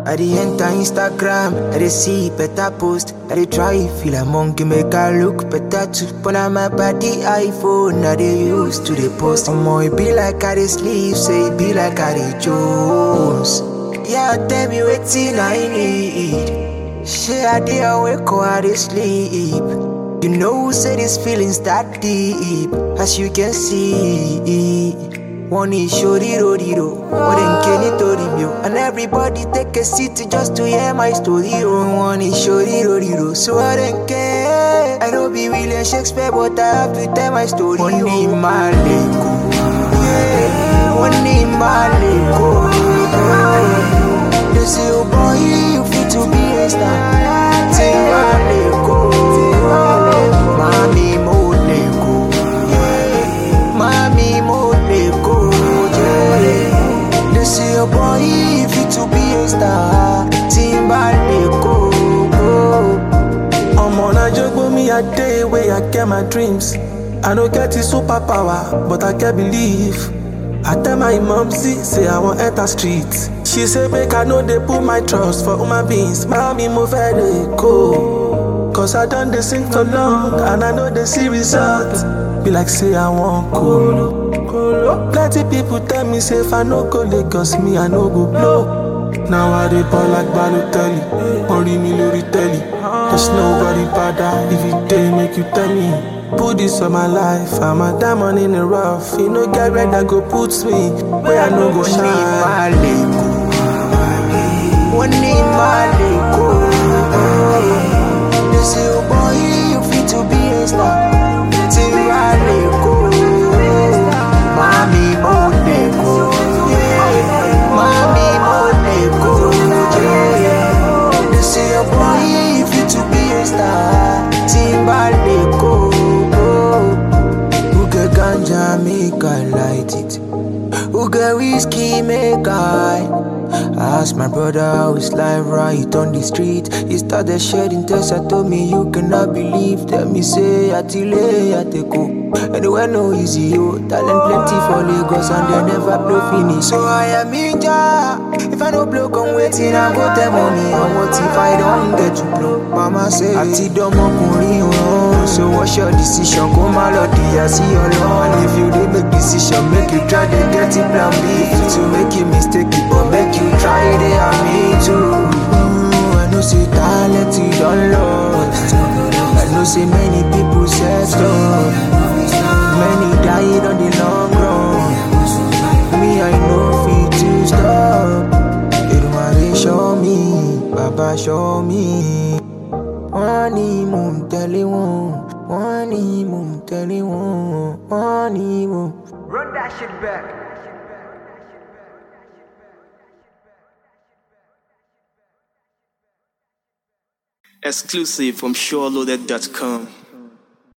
I dey enter Instagram, I dey see better post. I dey try feel a monkey make I look better too. But now my body iPhone, I dey use to the post. Omo, it be like I dey sleep, say it be like I dey Jones. Yeah, tell me wetin I need. Shey I dey awake or I dey sleep. You know, say this feelings that deep, as you can see. One is shoriro diro, one in Kenny Toribio, and everybody take a seat just to hear my story. Oh, one is shoriro diro, so I don't care. I don't be William Shakespeare, but I have to tell my story. One in Maleko, yeah, one in Maleko. They say, oh boy, you fit to be a star. Ting Maleko, Mami Moleko, Mami Moleko, yeah. They say, oh boy, you fit to be a star. Timbaleko, I'm on a joke me a day where I get my dreams. I don't get the superpower, but I can believe. I tell my mom, see, say I want enter streets. She say, make I know they put my trust for human beings. Mommy, move very go. Cause I done this sing for long, and I know they see results. Be like, say I want cool. Plenty people tell me, say if I no go Lagos, me I no go blow. Now I dey ball like Balotelli, Only me lórí telly. There's nobody better if you dey make you tell me. Put this on my life, I'm a diamond in the rough. You know, get red that go put me where I no go one in shine. Maleko, one in Maleko. They say, oh boy, you fit to be a star. Timbaleko, Mami Moleko, yeah. Mami Moleko, yeah. They say, oh boy, you fit to be a star. Timbaleko, who get ganja make I light it. Who get whiskey make I Ask my brother how his life right on the street He started shedding tears I told me you cannot believe Tell me say Atile Ateko Anywhere no easy yo Talent plenty for Lagos and they never blow finish So I am ninja If I no blow come waiting I go tell mommy And what if I don't get to blow Mama say Àti dọ́mọkùnrin o So what's your decision Kó má lọ dìyà sí ọlọ́run And if you dey make decision Make you try to get it plan B To make a mistake it But make you try it and me too Mm, I know say talent you don lost I know say many people set up Many died on the long run Me I know fit to stop Èdùmàrè show me Baba show me wọ́n ní mò ń tẹ̀lé wọn wọ́n ní mò ń tẹ̀lé wọn wọ́n ní mò. Run that shit back. Exclusive from SureLoaded.com.